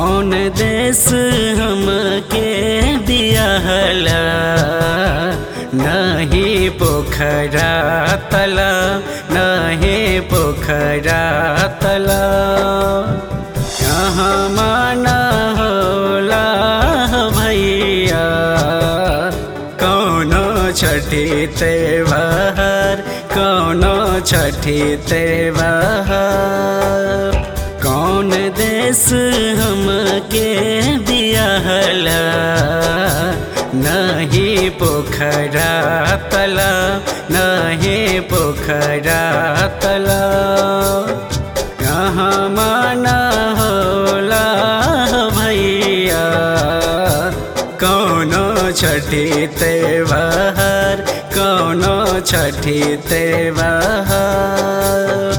कौन देश हमके दियाला नहीं पोखरा तला नहीं पोखरा तला यहाँ माना होला भैया कौनो छठी त्योहार कौनो छठी त्योहार कौन देश हमके दियाला नहीं पोखरा तला नहीं पोखरा तला कहाँ माना होला भैया कौनो छठी त्योहार कौनो छठी त्योहार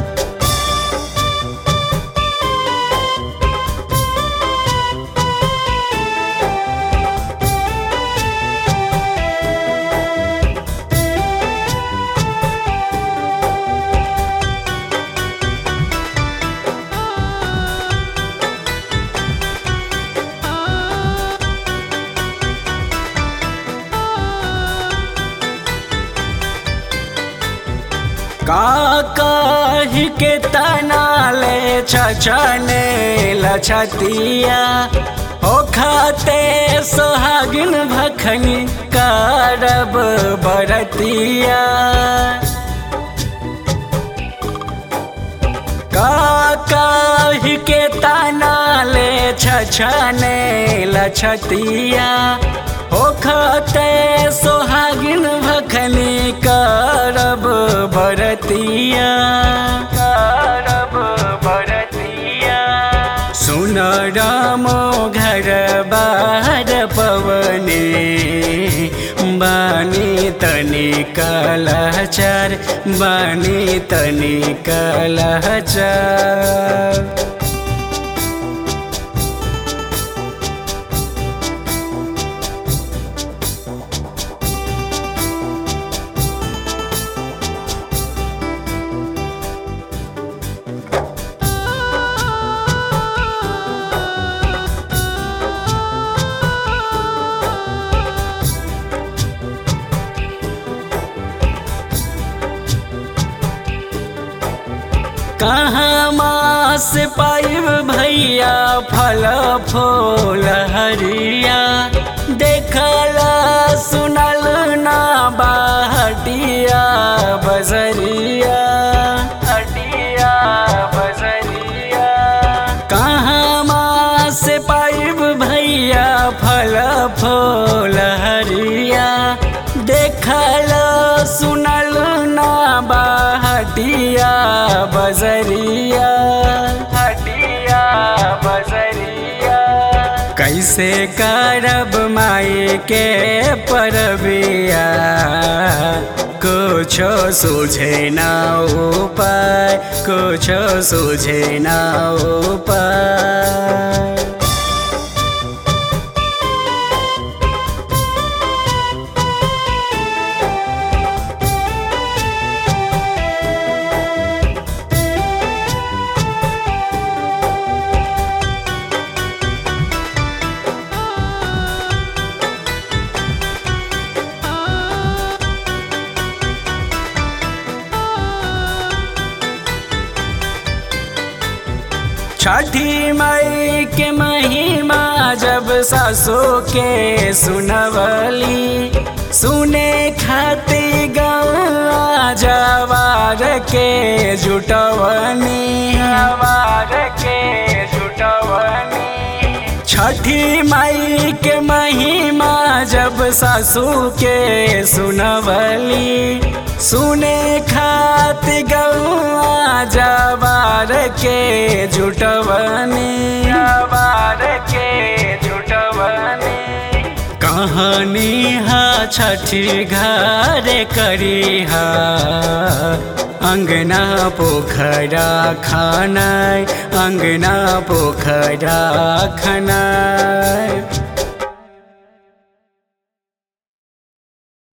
काकाही के तनाले छछने लछतिया हो खाते सोहागिन भखनी कारब बरतिया काकाही के तनाले छछने लछतिया हो खाते सोहागिन भखनी करब बरतिया करब बरतिया सुन रामो घर बार पवने बानी तनी कलाचार बानी तनी कलाचार कहाँ मास पाइब भैया फल फूल हरिया देखला सुनल ना बाहटिया बजरिया हटिया बजरिया कहाँ मास पाइब भैया फल फूल हरिया देखला सुनल ना बाहटिया बजरिया हटिया बजरिया कैसे करब माई के परबिया कुछो सूझे ना उपाय कुछो सूझे ना उपाय छठी मई के महिमा जब सासो के सुनवली सुने खाती गवा जवार के जुटवनी जवार के जुटवनी छठी माई के महिमा जब सासू के सुनवली सुने खात गौआ जवार के जुटवनी जवार के जुटवनी कहानी हा छठी घर करी हा अंगना पोखरा खाना अंगना पोखरा खाना